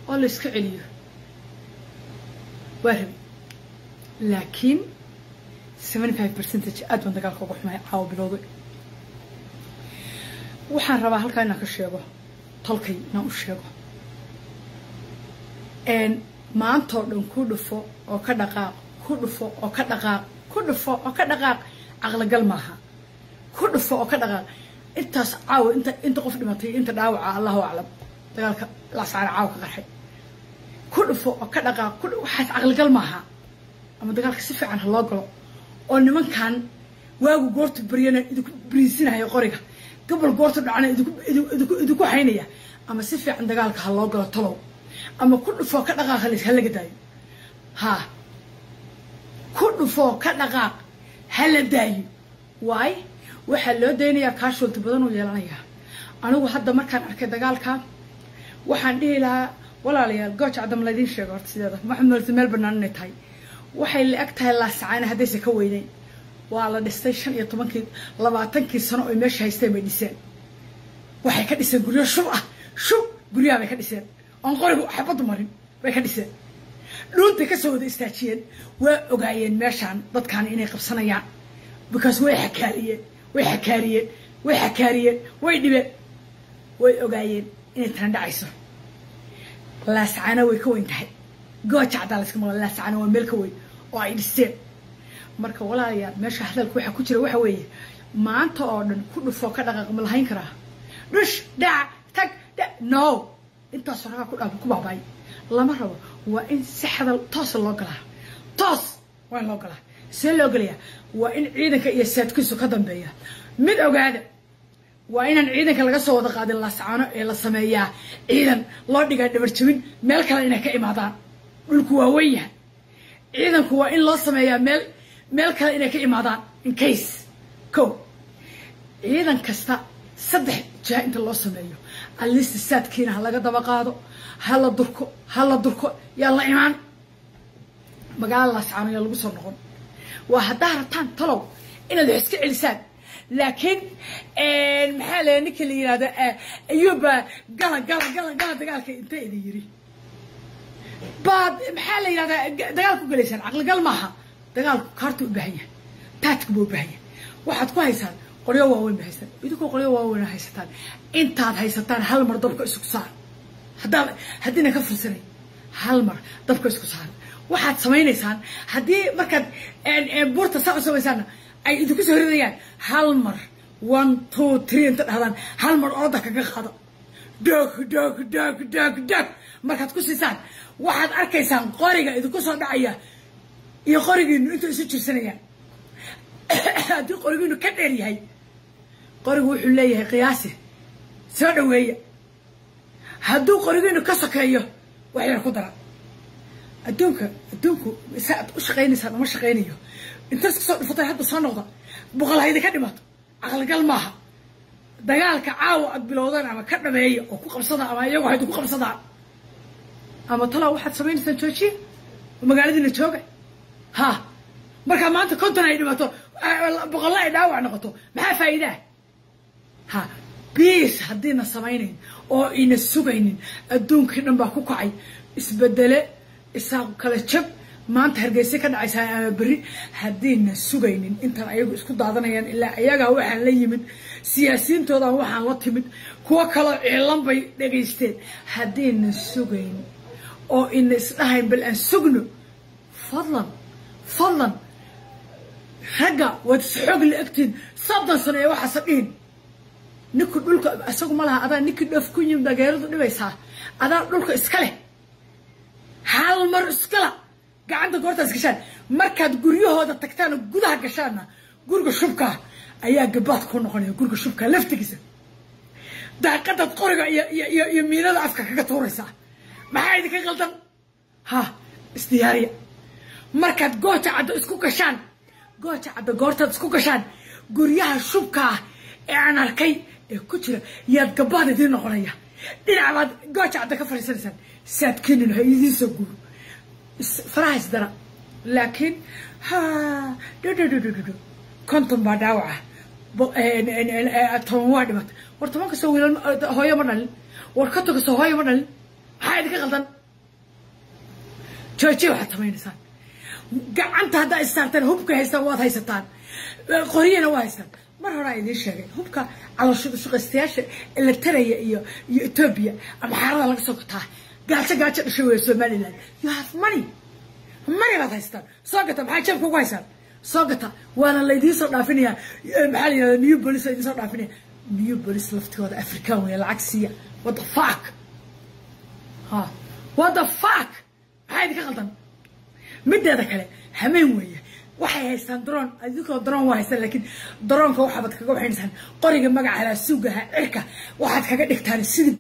oo la iska celiyo waa rabi laakiin seventy five percentage aad baan dagaalka uga xumay caawa bilowday waxaan rabaa halkaa inaan ka sheego tolkay inaan u sheego maantoo dhan ku dhufo oo ka dhaqaaq ku dhufo oo ka dhaqaaq ku dhufo oo ka dhaqaaq caqligal maaha ku dhufo oo ka dhaqaaq intaas caawa inta inta qof dhimatay inta dhaawaca allahu aclam dagaalka lasaara caawa ka qarxay ku dhufo oo ka dhaqaaq ku waxaas caqligal maaha ama dagaalka si fiican ha loo galo oo nimankan waagu goortu baryana idinku bariisinayo qoriga gobol goortu dhacana idinku haynaya ama si fiican dagaalka ha loo galo talow ama ku dhufoo ka dhaqaaq ha laga daayo haa ku dhufoo ka dhaqaaq ha la daayo waay waxaa loo daynayaa kaashoolti badan uu yeelanayaa anigu hadda markaan arkay dagaalka waxaan dhihi lahaa walaalayaal gooja cadam laydiin sheego horta sideeda maxamed malse meel bannaan inay tahay waxay la eg tahay laasacaana haddaysa ka weyneyn waa la dhistay shan iyo tobankii labaatankii sano oy meesha haysteen bay dhiseen waxay ka dhiseen guryo shub ah shub guryaha bay ka dhiseen oon qorigu xabaddu marin bay ka dhiseen dhuuntay kasoo wada istaajiyeen waa ogaayeen meeshaan dadkaani inay qabsanayaan because way xakaariyeen way xakaariyeen way xakaariyeen way dhibeen way ogaayeen inay tana dhacayso laascaana way ka weyn tahay gooja caddaa layska maqla laascaana waa meel ka weyn oo ay dhiseen marka walaalayaal meesha hadalka waxaa ku jira waxa weeye maanta oo dhan ku dhufoo ka dhaqaaq ma lahayn karaa dhush dhac tag dha no intaasoo ragaa ku dhaa ku baabaay lama rabo waa in si hadal toosa loo galaa toos waa in loo galaa see loo gelayaa waa in ciidanka iyo saadkiisu ka dambeeya mid ogaada waa inaan ciidanka laga soo wada qaadin laascaano ee la sameeyaa ciidan loo dhigaa dhabarjabin meel kale inay ka imaadaan dhulku waa wen yahay ciidanku waa in loo sameeyaa meel meel kale inay ka imaadaan in case ko ciidan kasta saddex jiha inta loo sameeyo alista saadkiina ha laga daba qaado ha la durko ha la durko yaa la imaan magaalada laascaano yaa lagu soo noqon waa haddaa rabtaan talow inaad wax iska celisaan laakiin maxaa la ninka la yihahda ayuuba gala gala gala gala dagaalka inta idin yiri baad maxaa la yihahdaa dagaal ku galaysaan caqligal maaha dagaalku kaarta u baahan yahay taadka buu u baahan yahay waxaad ku haysaan qoryo waaweyn ba haystaan idinkoo qoryo waaweyn haysataan intaad haysataan hal mar dabka isku saar haddaa haddiina ka fursanay hal mar dabka isku saar waxaad samaynaysaan haddii markaad buurta saa u samaysaanna ay idinku soo ridayaan hal mar one two three inta dhahdaan hal mar orada kaga qaado doog doog doog doog doog markaad ku siisaan waxaad arkaysaan qoriga idinku soo dhacaya iyo qorigiinu intuu isu jirsanayaan haddii qorigiinu ka dheer yahay qorigu wuxuu leeyahay qiyaasi soo dhaweeya hadduu qorigiinu ka sokeeyo wax yar ku dara adduunka adduunku sa aad u shaqaynaysaan uma shaqaynayo intaas kasoo dhufatay hadda soo noqda boqol haydi ka dhimato caqligal maaha dagaalka caawa aad bilowdaan ama ka dhameeya oo ku qabsada ama iyagoo haydu ku qabsadaan ama talaa waxaad samaynaysaan joojiya magaaladiina jooga ha markaa maanta konton ay dhimato boqolla ay dhaawac noqoto maxaa faa'iidaa ha biis haddiina samaynayn oo ina sugaynin adduunkii dhan baa ku kacay isbedele isaaq kala jab maanta hargeysa ka dhacaysaa ama berri haddiina sugaynin intaan ayagu isku daadanayaan ilaa ayagaa waxaan la yimid siyaasiyiintoodan waxaan la timid kuwo kaloo ciilan bay dhagaysteen haddiina sugayn oo ina isdhahayn bal aan sugno fadlan fadlan ragga waad isxoog la egtiin soddon sano ee waxaasa dhihin ninku dhulka isagu ma laha adaa ninkii dhoof ku yimid dageeradu dhibaysaa adaa dhulka iska leh hal mar iskala gacanta goortaas gashaan markaad guryahooda tagtaan oo gudaha gashaanna guriga shubkaa ayaa gabaad ku noqonaya guriga shubkaa laftigiisa daaqadaad qoriga iyo iyo iyo miinada afka kaga tuuraysaa maxaa idinka qaldan ha isdiyaariya markaad gooja caddo isku gashaan gooja caddo goortaad isku gashaan guryaha shubkaa ee aan arkay ee ku jira yaad gabaad idiin noqonaya dhinac baad gooja caddo ka fadhiisanaysaan saadkeenin ha idiin soo guuro faraha isdara laakiin ha dhudhudhudhudhu konton baa dhaawaca toban waa dhimatay war toban kastoo wiilal hooyo ma dhalin war konton kastoo hooyo ma dhalin maxaa idinka qaldan joojiya waxaad samaynaysaan gacanta haddaa issaartaan hubka haystaan waad haysataan qoryana waa haystaan mar horaa idiin sheegay hubka calooshaqaystayaasha eletaraya iyo iyo etoobiya ama xaarada laga soo gataa gaajo gaajo dhashay weya somaliland you have money money baad haystaan soo gata maxaa jeebka ugu haysaan soo gata waana laydiin soo dhaafinayaa maxaa la yihahda new police idiin soo dhaafinaya new police laftigooda african weya lacag siiya what the fuck ha what the fuck maxaa idinka qaldan mideeda kale hameen weeye waxay haystaan daroon idinkoo daroon waa haystaan laakiin daroonka waxaabad kaga waxaynaysaan qoriga magaca halaa suugaha cirka waxaad kaga dhigtaan sidii